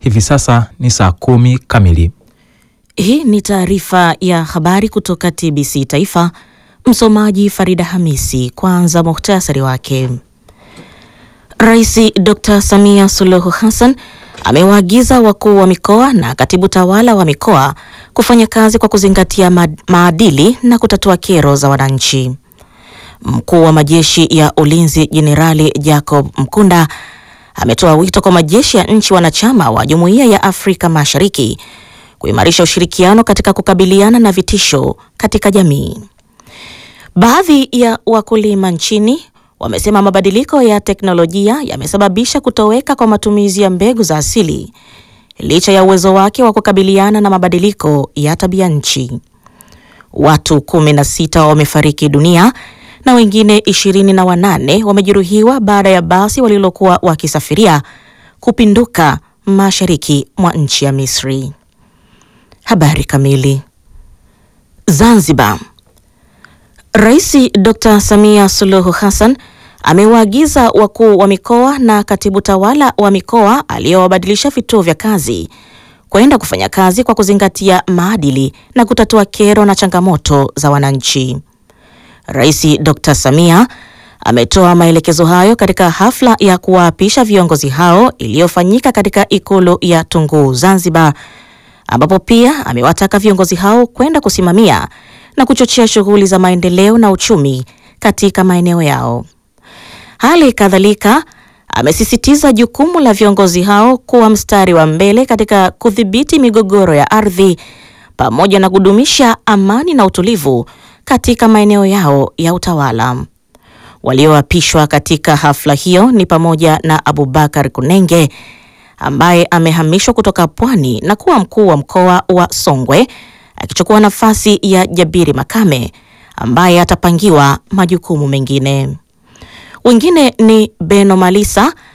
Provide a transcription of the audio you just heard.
Hivi sasa ni saa kumi kamili. Hii ni taarifa ya habari kutoka TBC Taifa. Msomaji Farida Hamisi. Kwanza muhtasari wake. Rais Dr. Samia Suluhu Hassan amewaagiza wakuu wa mikoa na katibu tawala wa mikoa kufanya kazi kwa kuzingatia maadili na kutatua kero za wananchi. Mkuu wa majeshi ya ulinzi Jenerali Jacob Mkunda ametoa wito kwa majeshi ya nchi wanachama wa Jumuiya ya Afrika Mashariki kuimarisha ushirikiano katika kukabiliana na vitisho katika jamii. Baadhi ya wakulima nchini wamesema mabadiliko ya teknolojia yamesababisha kutoweka kwa matumizi ya mbegu za asili licha ya uwezo wake wa kukabiliana na mabadiliko ya tabia nchi. Watu kumi na sita wamefariki dunia na wengine ishirini na wanane wamejeruhiwa baada ya basi walilokuwa wakisafiria kupinduka mashariki mwa nchi ya Misri. Habari kamili. Zanzibar. Rais Dr. Samia Suluhu Hassan amewaagiza wakuu wa mikoa na katibu tawala wa mikoa aliyowabadilisha vituo vya kazi kwenda kufanya kazi kwa kuzingatia maadili na kutatua kero na changamoto za wananchi. Rais Dr. Samia ametoa maelekezo hayo katika hafla ya kuwaapisha viongozi hao iliyofanyika katika ikulu ya Tunguu Zanzibar, ambapo pia amewataka viongozi hao kwenda kusimamia na kuchochea shughuli za maendeleo na uchumi katika maeneo yao. Hali kadhalika amesisitiza jukumu la viongozi hao kuwa mstari wa mbele katika kudhibiti migogoro ya ardhi pamoja na kudumisha amani na utulivu katika maeneo yao ya utawala. Walioapishwa katika hafla hiyo ni pamoja na Abubakar Kunenge ambaye amehamishwa kutoka Pwani na kuwa mkuu wa mkoa wa Songwe akichukua nafasi ya Jabiri Makame ambaye atapangiwa majukumu mengine. Wengine ni Beno Malisa